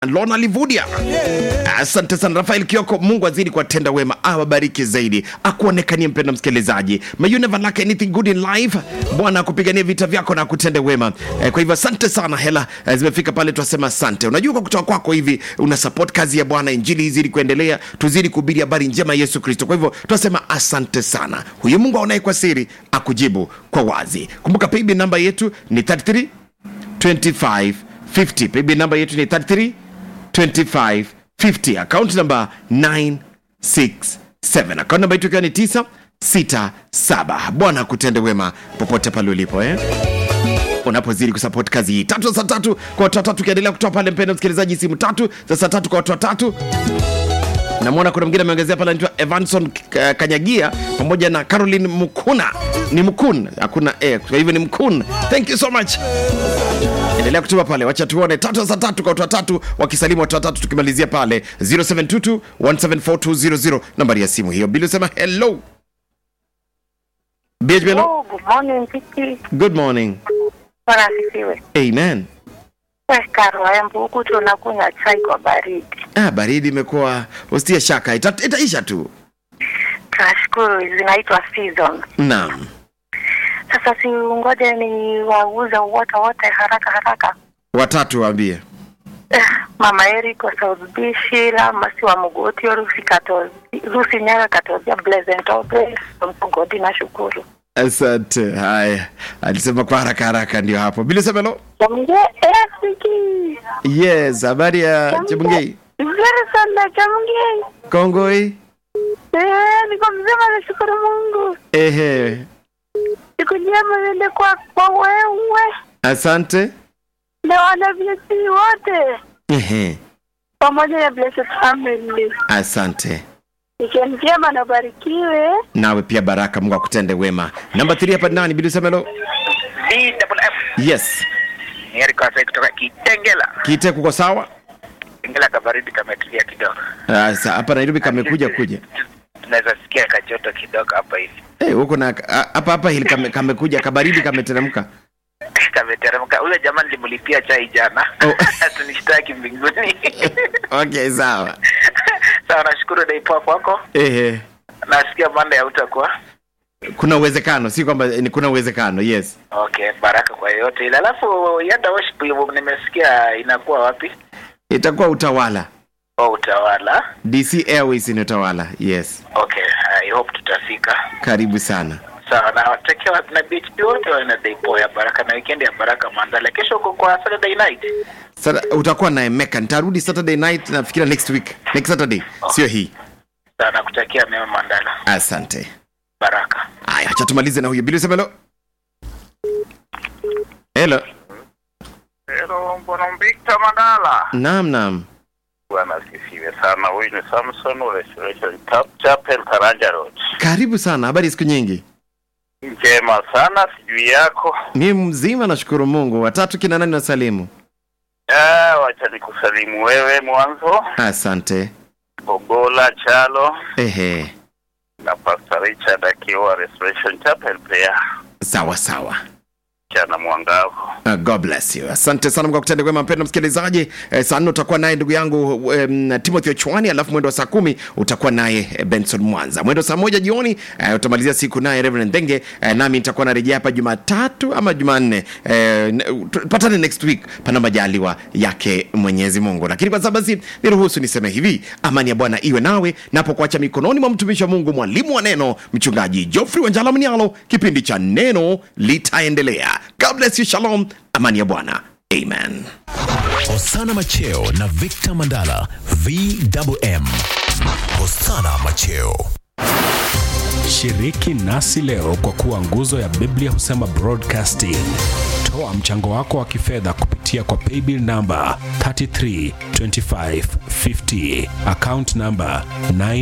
Lona Livudia. Asante sana Rafael Kioko, Mungu azidi kuwatenda wema, awabariki zaidi, akuonekanie mpenda msikilizaji. May you never lack anything good in life. Bwana akupigania vita vyako na akutende wema. Eh, kwa hivyo asante sana, hela eh, zimefika pale, twasema asante. Unajua, kwa kutoka kwako hivi una support kazi ya Bwana, injili izidi kuendelea, tuzidi kuhubiri habari njema ya Yesu Kristo. Kwa hivyo twasema asante sana. Huyu Mungu aonaye kwa siri akujibu kwa wazi. Kumbuka paybill namba yetu ni 33 25 50. Paybill namba yetu ni 33 25 50. Account namba 967. Account namba yetu ikiwa ni 967. Bwana akutende wema popote pale ulipo eh? unapozidi kusupport kazi hii tatu za saa tatu kwa watu watatu ukiendelea kutoa pale mpendo msikilizaji simu tatu za saa tatu kwa watu watatu namwona kuna mwingine ameongezea pale anaitwa evanson K- kanyagia pamoja na caroline mukuna ni mukun hakuna e kwa hivyo ni mkun thank you so much endelea kutuma pale wacha tuone tatu za saa tatu kwa watu watatu wakisalimu watu watatu tukimalizia pale 0722 174 nambari ya simu hiyo bili usema hello BHB, hello. Oh, good morning, Vicky. good morning Bwana asifiwe. amen We Karo Embu, huku tunakunywa chai kwa baridi. ah, baridi imekuwa ustie shaka ita, itaisha tu Tunashukuru zinaitwa season. naam Sasa si ngoja ni wauze wote wote haraka haraka. watatu waambie Eh, Mama Eric wa South B, Sheila Masi wa Mugotio, Rusi Katozi, Rusi Nyaga Katozia, Pleasant Ope, Mugodi na shukuru. asante haya alisema kwa haraka haraka ndio hapo bili semelo Jamge, eh, Vicky. yes habari ya chebungei Vizuri sana Jamge. kongoi Eh, niko mzima nashukuru Mungu. ehe Siku njema iende kwa kwa wewe asante na wana blessed wote ehe pamoja na blessed family. asante Weekend njema na barikiwe. nawe pia baraka mungu akutende wema namba 3 hapa nani bili semelo DWF yes ni Eric Wasai kutoka Kitengela. kite kuko sawa Kitengela kabaridi kametulia kidogo, Ah, sa- hapa nairobi kamekuja kuja tunaweza sikia kajoto kidogo hapa hivi Eh, huko na ah, hapa hapa hili kame, kamekuja kabaridi kameteremka kameteremka. Huyo jamaa nilimlipia chai jana Oh. tunishtaki mbinguni. okay sawa Sawa, nashukuru daipoa kwako. ehe Nasikia manda ya utakuwa kuna uwezekano si kwamba ni kuna uwezekano yes okay. Baraka kwa yeyote ile. Alafu yada worship nimesikia inakuwa wapi? itakuwa utawala Oh, utawala. dc airways ni utawala yes Okay, I hope tutafika. karibu sana Sawa, na watakia watu na BHP wote wana daipoa ya baraka na weekend ya baraka Mandala. Kesho uko kwa Saturday night. Sasa utakuwa na emeka nitarudi saturday night nafikiria next week next saturday sio hii Sawa, nakutakia mema Mandala. asante Baraka. aya acha tumalize na huyo bili semelo helo Hello, Bwana Victor Mandala. naam naam Bwana asifiwe sana. Huyu ni Samson wa Restoration Chap- Chapel Karanja Road. karibu sana habari siku nyingi Njema sana, sijui yako. mi mzima nashukuru mungu watatu kina nani wasalimu Ah, wacha nikusalimu wewe mwanzo, asante Ogola Chalo ehe na Pastor Richard akiwa Restoration Chapel pia sawa sawa chana mwangavu. Uh, God bless you. Asante sana Mungu akutende wema mpendwa msikilizaji. Eh, saa nne utakuwa naye ndugu yangu um, Timothy Ochwani, alafu mwendo wa saa kumi utakuwa naye eh, Benson Mwanza. Mwendo wa saa moja jioni eh, utamalizia siku naye Reverend Denge eh, nami nitakuwa narejea hapa Jumatatu ama Jumanne. Eh, n- tupatane next week pana majaliwa yake Mwenyezi Mungu. Lakini kwa sasa basi niruhusu niseme hivi, amani ya Bwana iwe nawe napo kuacha mikononi mwa mtumishi wa Mungu, mwalimu wa neno, mchungaji Geoffrey Wanjala Mnialo. Kipindi cha neno litaendelea. God bless you. Shalom. Amani ya Bwana. Amen. Hosana Macheo na Victor Mandala VMM. Hosana Macheo. Shiriki nasi leo kwa kuwa nguzo ya Biblia husema broadcasting. Toa mchango wako wa kifedha kupitia kwa paybill namba 332550 account namba 9